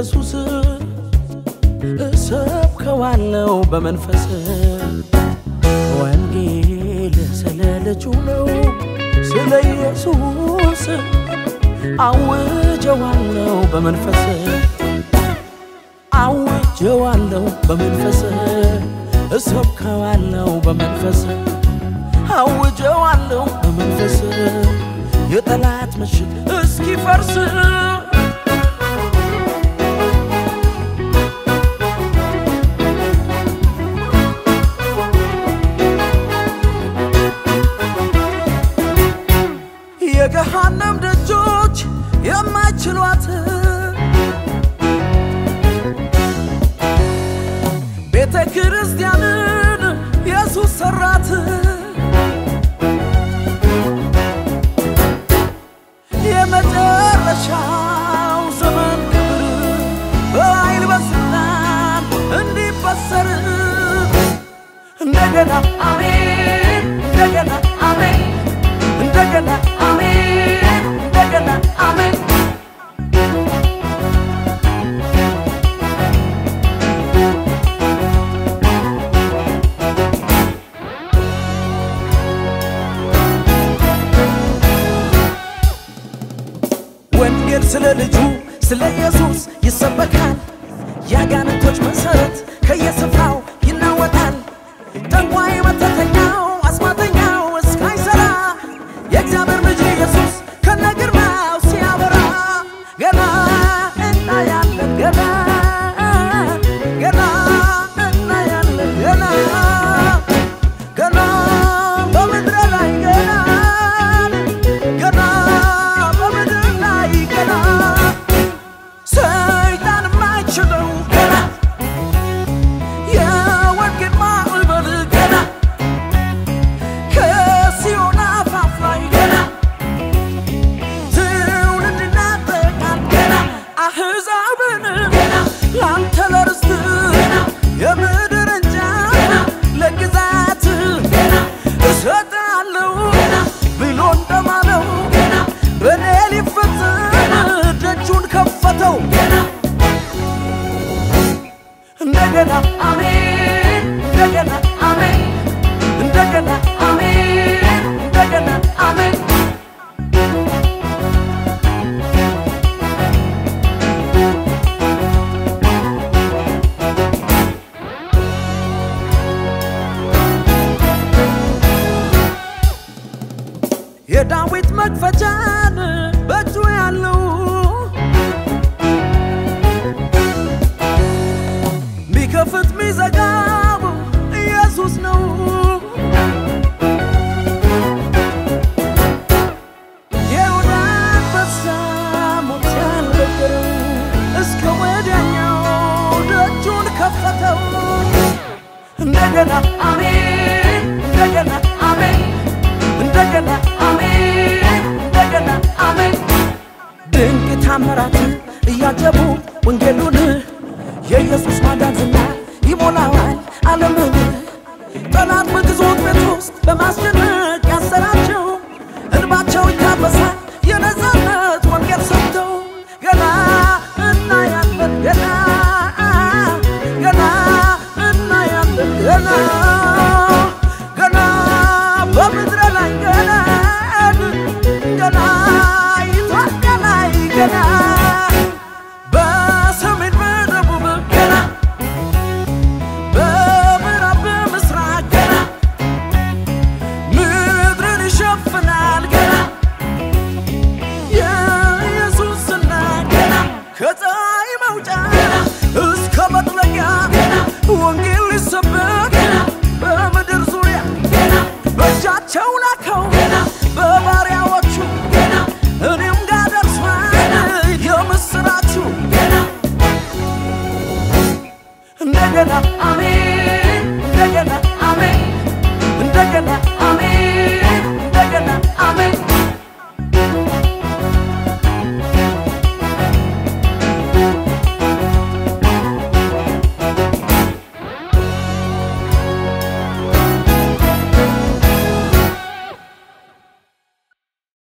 ኢየሱስ እሰብከዋለው በመንፈስ ወንጌል ስለ ልጁ ነው ስለ ኢየሱስ አውጀዋለው በመንፈስ አውጀዋለው በመንፈስ እሰብከዋለው በመንፈስ አውጀዋለው በመንፈስ የጠላት ምሽግ እስኪፈርስ የገሃነም ደጆች የማይችሏት ቤተ ክርስቲያንን ኢየሱስ ሰራት። የመጨረሻው ዘመን ክብር በኃይል በስልጣን እንዲበሰር እንደገና አሜን፣ እንደገና አሜን፣ እንደገና አሜን፣ እንደገና አሜን። ወንጌል ስለ ልጁ ስለ ኢየሱስ ይሰበካል። የአጋንንቶች መሰረት ከየስፍራው ይናወጣል። ጠንቋይ፣ መተተኛው፣ አስማተኛው እስካይሰራ የእግዚአብሔር ልጅ ኢየሱስ ከነግርማው ሲያበራ ገና እናያለን ገና ገና እናያለን ገና ገና በምድር ላይ ገና ገና በምድር ላይ ገና ሰይጣን የማይችለው ገና የወንጌል ማዕበል ገና ከሲዮን አፋፍ ላይ ገና ትውልድ ይናጠቃል ገና አሕዛብን ገና ላንተ ለርስት ገና የምድር እንጃ ለግዛት ገና እሰጣለሁ ገና ብሎ እንደማለው ገና በእኔ ሊፈጸም ደጁን ከፈተው ገና እንደገና አሜን እንደገና አሜን እንደገና አሜን እንደገና አሜን የዳዊት መክፈቻን በእጁ ያለው ሚከፍት ሚዘጋው ኢየሱስ ነው። የይሁዳ አንበሳ ሞት ያልነበረው እስከ ወዲያኛው ደጁን ከፈተው። እንደገና አሜን፣ እንደገና አሜን፣ እንደገና አሜን፣ እንደገና አሜን። ድንቅ ታምራት እያጀቡ ወንጌሉን የኢየሱስ ማዳን ዝና ይሞላዋል ዓለምን። ጠላት በግዞት ቤት ውስጥ በማስጨነቅ